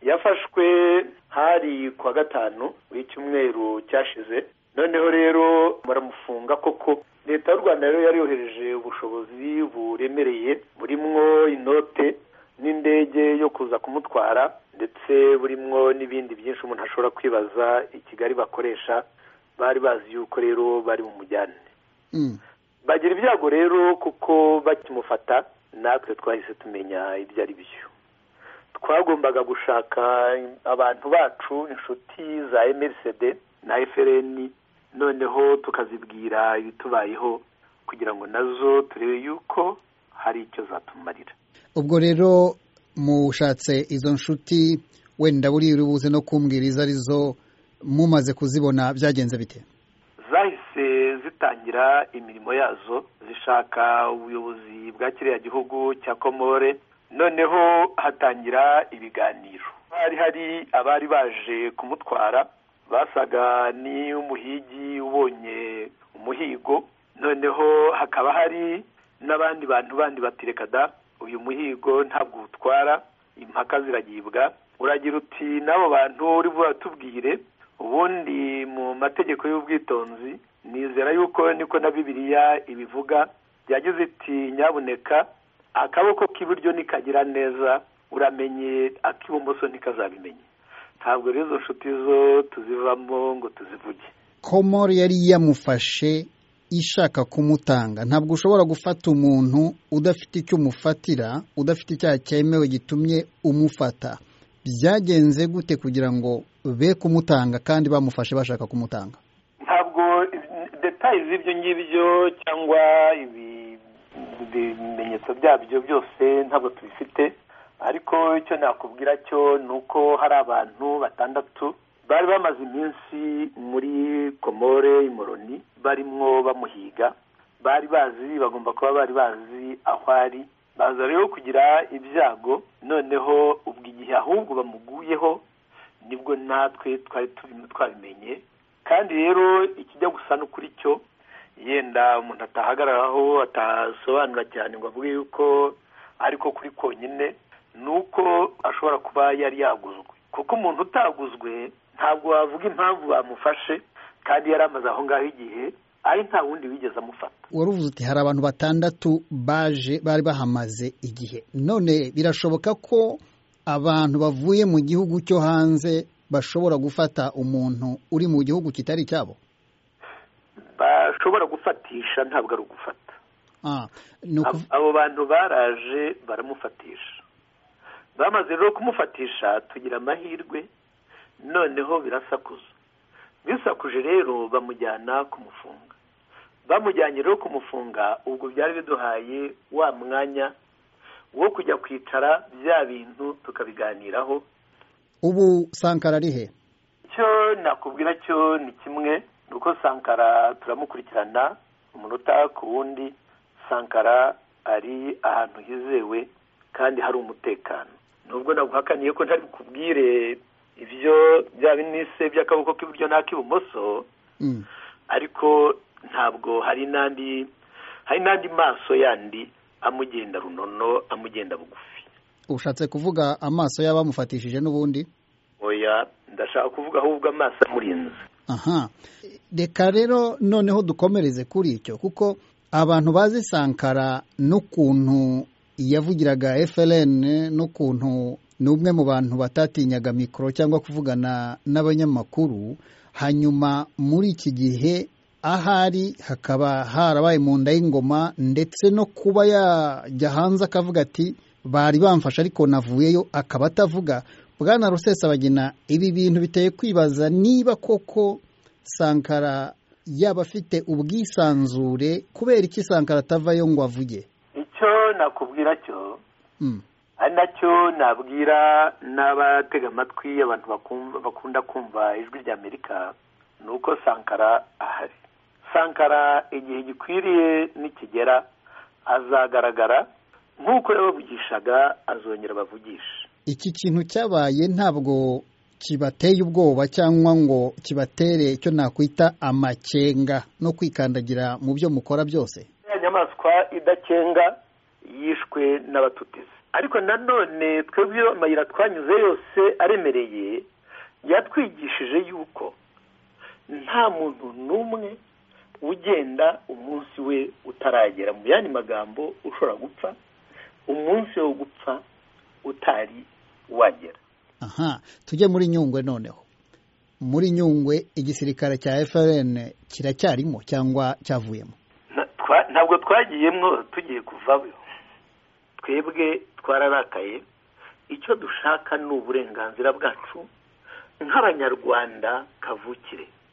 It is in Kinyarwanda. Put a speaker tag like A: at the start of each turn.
A: yafashwe hari kwa gatanu w'icyumweru cyashize noneho rero baramufunga koko leta y'u rwanda rero yari yohereje ubushobozi buremereye burimwo inote n'indege yo kuza kumutwara ndetse burimwo n'ibindi byinshi umuntu ashobora kwibaza i kigali bakoresha bari bazi yuko rero bari bumujyane bagira ibyago rero kuko bakimufata natwe twahise tumenya ibyo ari byo twagombaga gushaka abantu bacu inshuti za mrcd na frn noneho tukazibwira ibitubayeho kugira ngo nazo turebe yuko hari icyo zatumarira
B: ubwo rero mushatse izo nshuti wenda buriya uri buze no kumbwira izo arizo mumaze kuzibona byagenze bite
A: zahise zitangira imirimo yazo zishaka ubuyobozi bwa kiriya gihugu cya komore noneho hatangira ibiganiro hari hari abari baje kumutwara basaga n'umuhigi ubonye umuhigo noneho hakaba hari n'abandi bantu bandi batireka da uyu muhigo ntabwo uwutwara impaka ziragibwa uragira uti n'abo bantu uri buratubwire ubundi mu mategeko y'ubwitonzi nizera yuko niko na bibiliya ibivuga yagize iti nyabuneka akaboko k'iburyo nikagira neza uramenye ak'ibumoso ntikazabimenye ntabwo rero izo nshuti zo tuzivamo ngo tuzivuge
B: komori yari yamufashe ishaka kumutanga ntabwo ushobora gufata umuntu udafite icyo umufatira udafite icyaha cyemewe gitumye umufata byagenze gute kugira ngo be kumutanga kandi bamufashe bashaka kumutanga
A: ntabwo detaye z'ibyo ngibyo cyangwa ibimenyetso byabyo byose ntabwo tubifite ariko icyo nakubwira cyo ni uko hari abantu batandatu bari bamaze iminsi muri komore imoroni barimwo bamuhiga bari bazi bagomba kuba bari bazi aho ari baza rero kugira ibyago noneho ubwo igihe ahubwo bamuguyeho nibwo natwe twari turimo twabimenye kandi rero ikijya gusa n'ukuri cyo yenda umuntu atahagararaho atasobanura cyane ngo avuge yuko ariko kuri konyine ni uko ashobora kuba yari yaguzwe kuko umuntu utaguzwe ntabwo wavuga impamvu bamufashe kandi yari amaze aho ngaho igihe ari nta wundi wigeze amufata
B: wari uvuze uti hari abantu batandatu baje bari bahamaze igihe none birashoboka ko abantu bavuye mu gihugu cyo hanze bashobora gufata umuntu uri mu gihugu kitari cyabo
A: bashobora gufatisha ntabwo ari ugufata abo bantu baraje baramufatisha bamaze rero kumufatisha tugira amahirwe noneho birasakuza bisakuje rero bamujyana kumufunga bamujyanye rero kumufunga ubwo byari biduhaye wa mwanya wo kujya kwicara bya bintu tukabiganiraho
B: ubu sankara ari he
A: icyo nakubwira cyo ni kimwe ni uko sankara turamukurikirana umunota ku wundi sankara ari ahantu hizewe kandi hari umutekano nubwo naguhakaniye ko ntari bukubwire ibyo byaba inise by'akaboko k'iburyo n'ak'ibumoso ariko ntabwo hari n'andi hari n'andi maso yandi amugenda runono amugenda bugufi
B: ushatse kuvuga amaso y'abamufatishije n'ubundi
A: oya ndashaka kuvuga ahubwo amaso amurinze
B: aha reka rero noneho dukomereze kuri icyo kuko abantu bazi sankara n'ukuntu yavugiraga FLN n'ukuntu ni umwe mu bantu batatinyaga mikoro cyangwa kuvugana n'abanyamakuru hanyuma muri iki gihe ahari hakaba harabaye mu nda y'ingoma ndetse no kuba yajya hanze akavuga ati bari bamfashe ariko navuyeyo akaba atavuga bwana rusesabagina ibi bintu biteye kwibaza niba koko sankara yaba afite ubwisanzure kubera iki sankara atavayo ngo avuge
A: icyo nakubwira cyo ari nacyo nabwira n'abatega amatwi abantu bakunda kumva ijwi rya amerika ni uko sankara ahari sankara igihe gikwiriye nikigera azagaragara nk'uko yabavugishaga azongera bavugisha
B: iki kintu cyabaye ntabwo kibateye ubwoba cyangwa ngo kibatere icyo nakwita amakenga no kwikandagira mu byo mukora byose
A: inyamaswa idakenga yishwe n'abatutizi ariko nanone twebwe amayira twanyuze yose aremereye yatwigishije yuko nta muntu n'umwe ugenda umunsi we utaragera mu yandi magambo ushobora gupfa umunsi wo gupfa utari wagera
B: aha tujye muri nyungwe noneho muri nyungwe igisirikare cya FRN kiracyarimo cyangwa cyavuyemo
A: ntabwo twagiyemo tugiye kuvayo twebwe twararakaye icyo dushaka ni uburenganzira bwacu nk'abanyarwanda kavukire